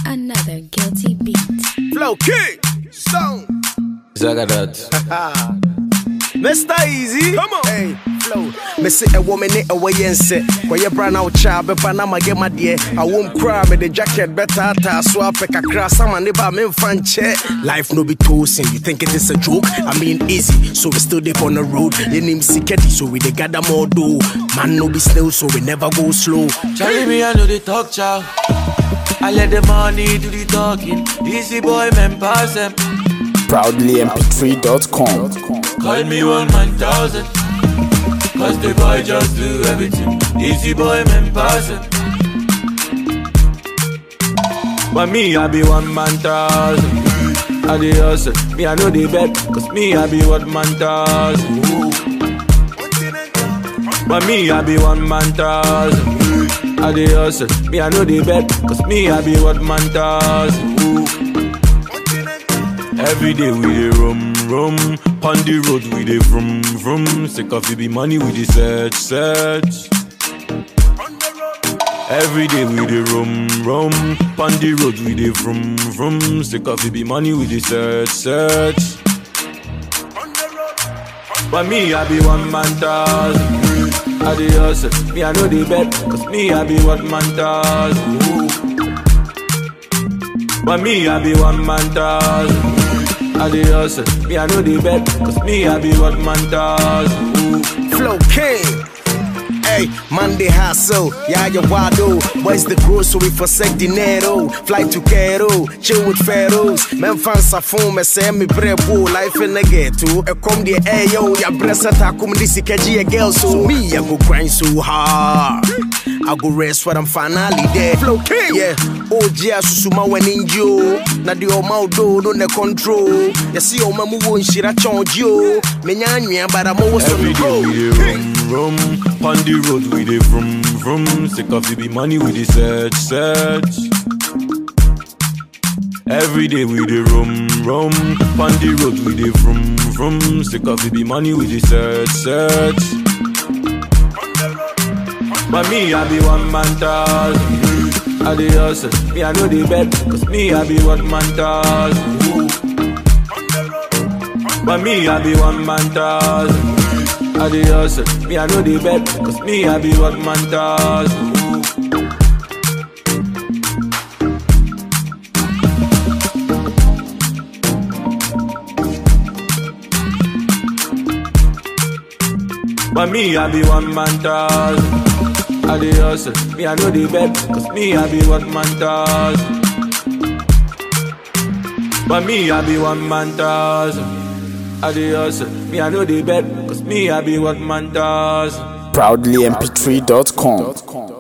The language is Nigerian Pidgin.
Another guilty beat. Flow King, Stone, Zagadat. Mr. Easy. Come on. Hey, Flow. Me say a woman in a way and say, where you brand out child, but Panama get my dear. I won't cry, me the jacket better, ta so I pick a cross, some and neighbor me fan check. Life no be toasting, you think it is a joke? I mean, easy, so we still deep on the road. Your name Siketi, so we they gather more do. Man no be slow, so we never go slow. Charlie, me, I know the talk, chow. I let the money do the talking. Easy boy, man, pass them. proudlymp3.com. Call me one man thousand. Cause the boy just do everything. Easy boy, man, pass them. But me, I be one man thousand. I the hustle. Me, I know the bet. Cause me, I be one man thousand. But me, I be one man thousand. I the hustle. Me, I know the bet. Cause me, I be one man thousand. Every day we dey rum rum, on the road we dey vroom vroom. Sick of it be money we dey search search. Every day we dey rum rum, on the road we dey vroom vroom. Sick of it be money we dey search search. But me I be one man thousand. I dey hustle, me I know the bet, cause me I be one man thousand. But me I be one man thousand. I dey hustle, me I know the bet, cause me I be one man thousand. Flow King. Hey, Monday hustle, yeah, you wado. Boys the grocery for sec dinero. Fly to Cairo, chill with pharaohs. Men fans are phone, me say me brebo. Life in the ghetto. I come the air, yo, ya bressa ta come this a girl. So me, I go grind so hard. I go rest when I'm finally there. Flow King, yeah. Oh, yeah, susuma when in you. Na di o do no ne control. You see, oh, mamu won't shit a charge you. Me nyanya, but I'm always on Every the day we road. dey rum rum, on the road we dey vroom vroom. Sick of it be money we dey search search. Every day we dey rum rum, on the road we dey vroom vroom. Sick of it be money we dey search search. But me I be one man thousand. I dey hustle, me I know the bet, cause me I be one man thousand. But me I be one man thousand. I dey hustle, me I know the bet, cause me I be one man thousand. But me I be one man thousand. I dey hustle, me I know the bet, cause me I be one man thousand. But me I be one man thousand. I dey hustle, me I know the bet, cause me I be one man thousand. proudlymp3.com.